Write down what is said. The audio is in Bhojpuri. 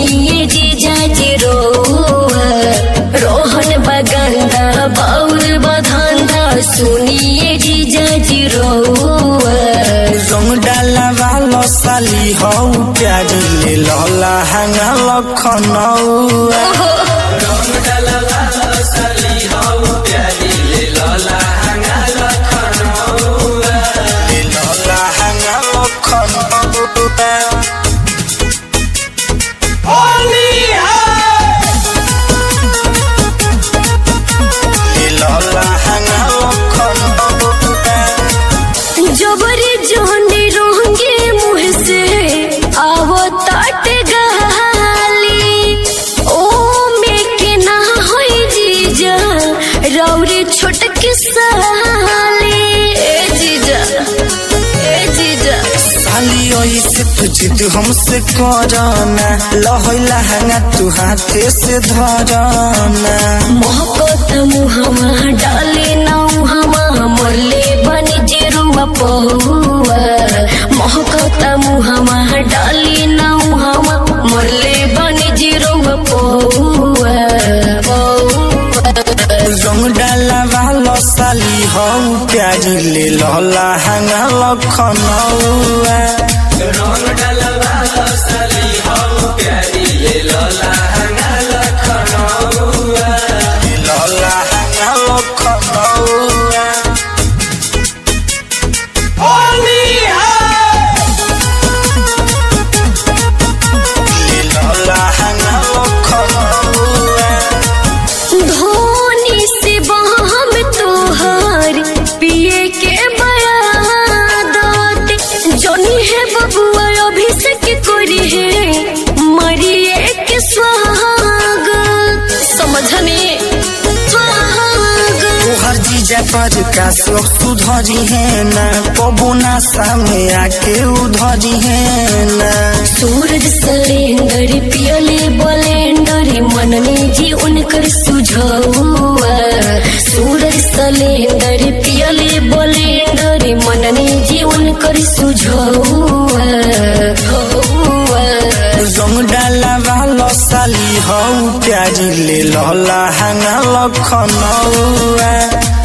सुनिए जीजा जी रोआ रोहन बगंदा बाउर बधंदा सुनिए जीजा जी रोआ रंग डाला वालो साली हौ प्यार ले लहला हंगा लखनऊ ले लहला हंगा लखनऊ ले लहला हंगा लखनऊ जबरी जोनी रोंगे मुँह से आवो ताट गहाली ओ में के ना होई जीजा रौरी छोटकी साली ए जीजा ए जीजा साली ऐसे तू जिद हमसे करना लहला हंगा तू हाथे से धरना मोहब्बत मुहमा डाले ना हमा मोले बनी जेरुआ पहुआ मोहब्बत मुहमा डाले ना हमा मोले बनी जेरुआ पहुआ रंग डाला वालो साली हौ प्यारी ले लहला हंगा लखनऊ ले लहला हंगा लखनऊ ले लहला हंगा लखनऊ धोनी से बहम तोहार पिए के बयादत जनी है बबुआ अभिषेक करी है मरिए के स्वागत समझने स्वागत तोहर जीजा पर का शोक सुधरी है ना कबो ना सामने आके उधरी है ना सूरज सलेंदर पियले बलेंडर मनने जी उनकर सुझौआ सूरज सलेंदर पियले बलेंडर मनने जी उनकर सुझौआ हौआ। रंग डाला वालो साली हौ प्यारी ले लहला हंगा लखनऊ